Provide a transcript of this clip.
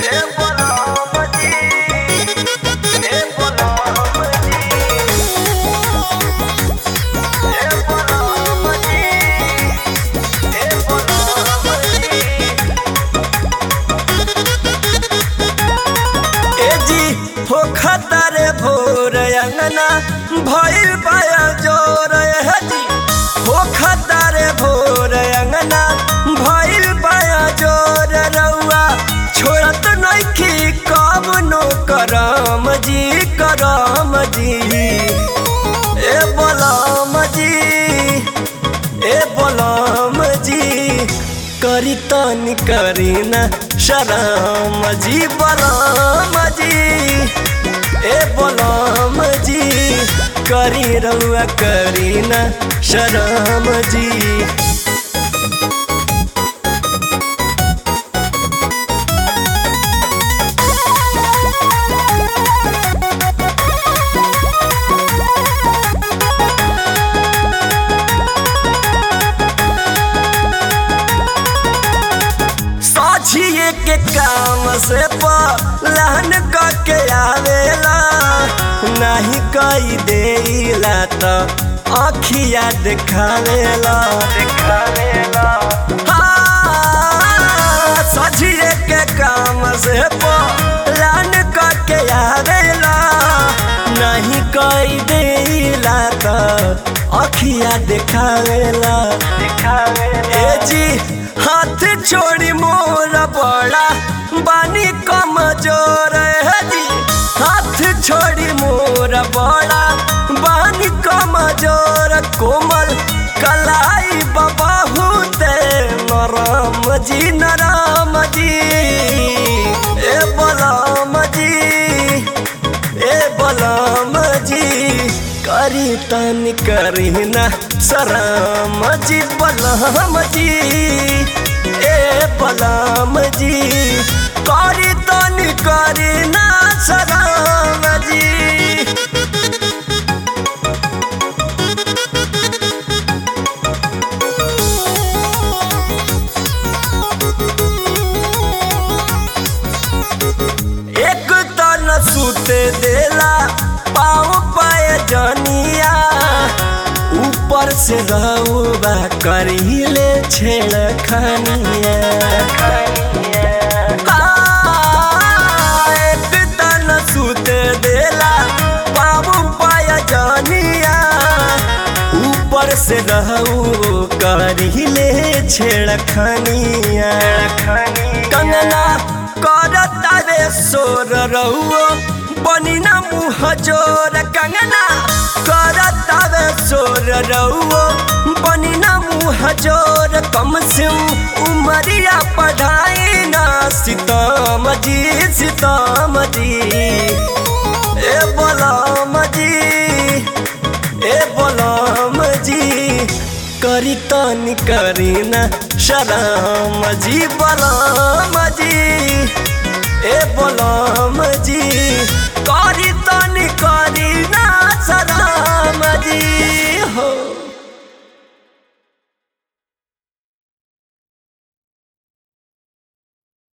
हो खतरे भोर अंगना भइल पाया जोर हजी हो खतरे भोर अंगना भइल पाया जोर रउआ छोड़त नइखी कब नो करम जी करम जी ए बलम जी ए बलम जी करी तनी करी ना शरम जी बलम जी ए बलम जी करी रउआ करी ना शरम जी साझिए के काम से पलहन के आवेला नहीं कई देला तो अखिया दिखावेला दिखावेला हाँ, साझिए के काम से पलहन के आवेला नहीं कई देला तो अखिया दिखावेला दिखावेला ए जी हाथ छोड़ी मोर बड़ा बानी कमजोर है जी हाथ छोड़ी मोर बड़ा बानी कमजोर कोमल कलाई बहुत नरम जी नरम जी ए बलम जी ए बलम जी करी तन करी ना शरम जी बलम जी ए बलम जी करी तन करी ना शरम जी एक तन सुते देला पाँव पाए जनिया ऊपर से रउबा करीले छेड़ खनिया एक तन सुते देला पाँव पाए जनिया ऊपर से रहू करीले छेड़ खनिया कंगना करता रे सोर रहुओ बनी ना मुँह जोर कंगना करता रे सोर रहुओ बनी ना मुँह जोर कम से उमरिया पढ़ाई ना सीताम जी सीताम जी ए बलम जी ए बलम जी करी तनी करी ना शरम जी बलम जी ए बलम जी करी